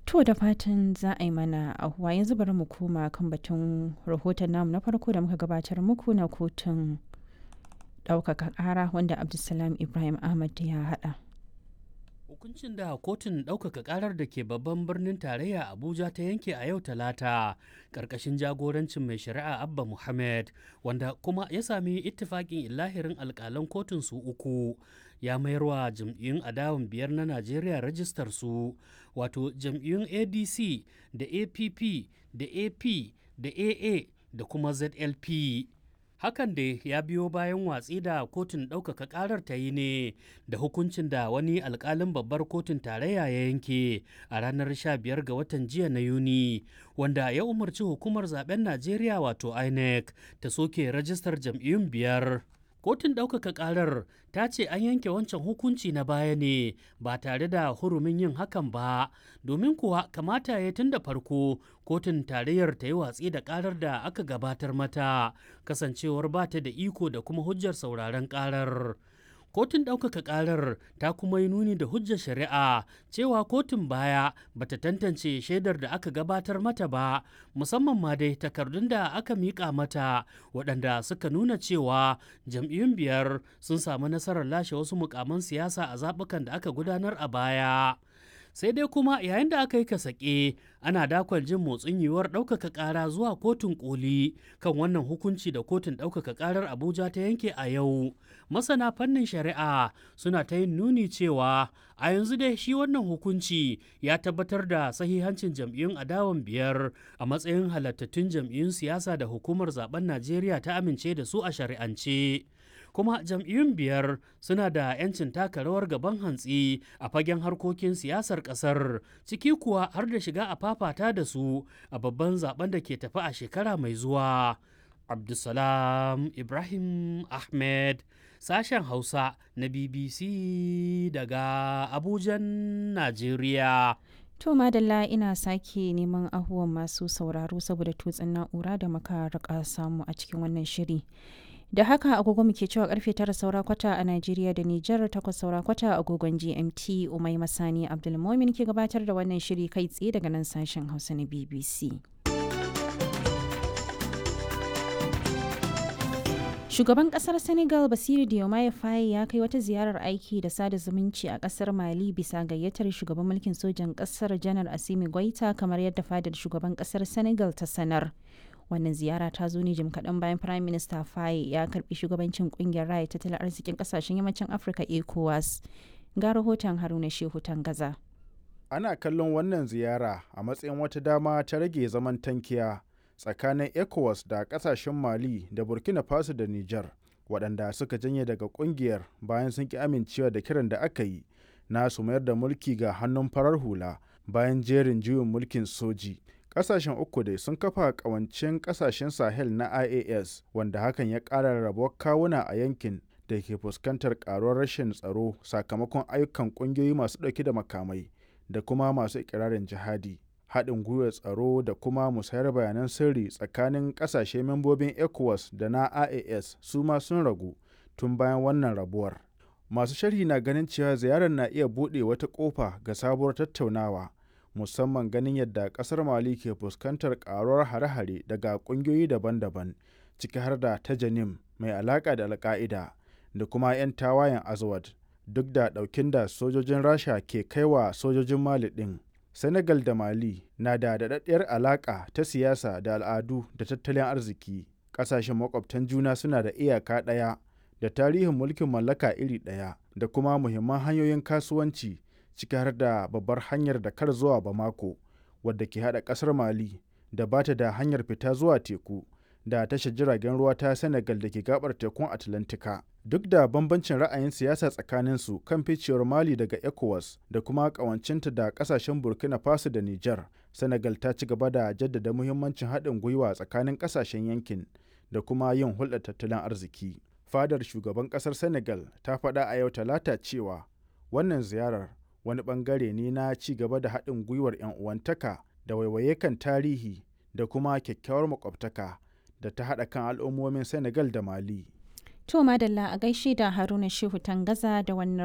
To da fatan za a yi mana ahuwa yanzu bari mu koma kan batun rahoton namu na farko da muka gabatar muku na kotun ɗaukaka ƙara wanda Abdulsalam Ibrahim Ahmad ya haɗa. Hukuncin da kotun ɗaukaka ƙarar da ke babban birnin tarayya Abuja ta yanke a yau talata ƙarƙashin jagorancin mai shari'a Abba Muhammad wanda kuma ya sami ittifaƙin illahirin alƙalan kotun su uku ya mayarwa jam'iyyun adawan biyar na Najeriya rajistar su wato jam'iyyun ADC da APP da AP da AA da kuma ZLP. hakan da ya biyo bayan watsi da kotun ɗaukaka ƙarar ta yi ne da hukuncin da wani alƙalin babbar kotun tarayya ya yanke a ranar 15 ga watan jiya na yuni wanda ya umarci hukumar zaben najeriya wato inec ta soke rajistar jam'iyyun biyar kotun ɗaukaka ƙarar ta ce an yanke wancan hukunci na baya ne ba tare da hurumin yin hakan ba domin kuwa kamata ya tun da farko kotun tarayyar ta yi watsi da ƙarar da aka gabatar mata kasancewar ba ta da iko da kuma hujjar sauraron ƙarar kotun ɗaukaka ƙarar ta kuma yi nuni da hujjar shari'a cewa kotun baya bata tantance shaidar da aka gabatar mata ba musamman ma dai takardun da aka miƙa mata waɗanda suka nuna cewa jam'iyyun biyar sun samu nasarar lashe wasu mukaman siyasa a zaɓukan da aka gudanar a baya sai dai kuma yayin da aka yi kasake ana dakon jin motsin yiwuwar ɗaukaka ƙara zuwa kotun koli kan wannan hukunci da kotun ɗaukaka ƙarar abuja ta yanke a yau masana fannin shari'a suna ta yin nuni cewa a yanzu dai shi wannan hukunci ya tabbatar da sahihancin jam'iyyun adawan biyar a matsayin halattattun jam'iyyun siyasa da hukumar zaben najeriya ta amince da su a shari'ance kuma jam'iyyun biyar suna da 'yancin taka rawar gaban hantsi a fagen harkokin siyasar ƙasar ciki kuwa har da shiga a fafata da su a babban zaben da ke tafi a shekara mai zuwa abdulsalam ibrahim ahmed sashen hausa na bbc daga abujan najeriya To madalla ina sake neman ahuwan masu sauraro saboda tutsin na'ura da muka rika samu a cikin wannan shiri. da haka agogo muke cewa karfe tara saura kwata a Najeriya da Nijar takwas saura kwata agogon GMT Umai Masani Abdulmomin ke gabatar da wannan shiri kai tsaye daga nan sashen Hausa na BBC. Shugaban kasar Senegal Basiru Diomaye Faye ya kai wata ziyarar aiki da sada zumunci a kasar Mali bisa gayyatar shugaban mulkin sojan kasar Janar Asimi Goita kamar yadda fadar shugaban kasar Senegal ta sanar. wannan ziyara ta zo ne jim kaɗan bayan prime minister faye ya karbi shugabancin kungiyar raya tattalin arzikin kasashen yammacin afirka ecowas ga rahoton haruna shehu gaza. ana kallon wannan ziyara a matsayin wata dama ta rage zaman tankiya tsakanin ecowas da kasashen mali da burkina faso da niger waɗanda suka janye daga kungiyar bayan sun ki amincewa da kiran da aka yi na su mayar da mulki ga hannun farar hula bayan jerin juyin mulkin soji kasashen uku dai sun kafa kawancin kasashen sahel na ias wanda hakan ya ƙara rabuwar kawuna a yankin da ke fuskantar karuwar rashin tsaro sakamakon ayyukan ƙungiyoyi masu ɗauke da makamai da kuma masu ikirarin jihadi haɗin gwiwar tsaro da kuma musayar bayanan sirri tsakanin ƙasashe membobin ecowas da na ias su ma sun ragu tun bayan wannan rabuwar masu sharhi na ganin cewa ziyarar na iya buɗe wata ƙofa ga sabuwar tattaunawa musamman ganin yadda kasar mali ke fuskantar karuwar hare-hare daga kungiyoyi daban-daban ciki har da ta janim mai alaka da alka'ida da kuma 'yan tawayen azawad duk da daukin da sojojin rasha ke kaiwa sojojin mali din senegal da mali na da daɗaɗɗiyar alaka ta siyasa da al'adu da tattalin arziki ƙasashen makwabtan juna suna da iyaka ɗaya da tarihin mulkin mallaka iri ɗaya da kuma muhimman hanyoyin kasuwanci ciki har da babbar hanyar da kar zuwa Bamako wadda ke hada kasar Mali da ba ta da hanyar fita zuwa teku da tashar jiragen ruwa ta Senegal da ke gabar tekun Atlantika. Duk da bambancin ra'ayin siyasa tsakaninsu kan ficewar Mali daga ECOWAS da kuma kawancinta da kasashen Burkina Faso da Nijar, Senegal ta ci gaba da jaddada muhimmancin haɗin gwiwa tsakanin kasashen yankin da kuma yin hulɗar tattalin arziki. Fadar shugaban ƙasar Senegal ta faɗa a yau talata cewa wannan ziyarar wani bangare ne na ci gaba da haɗin gwiwar 'yan uwantaka da waiwaye kan tarihi da kuma kyakkyawar makwabtaka da ta haɗa kan al'ummomin senegal da mali to madalla a gaishe da haruna shehu tangaza da wannan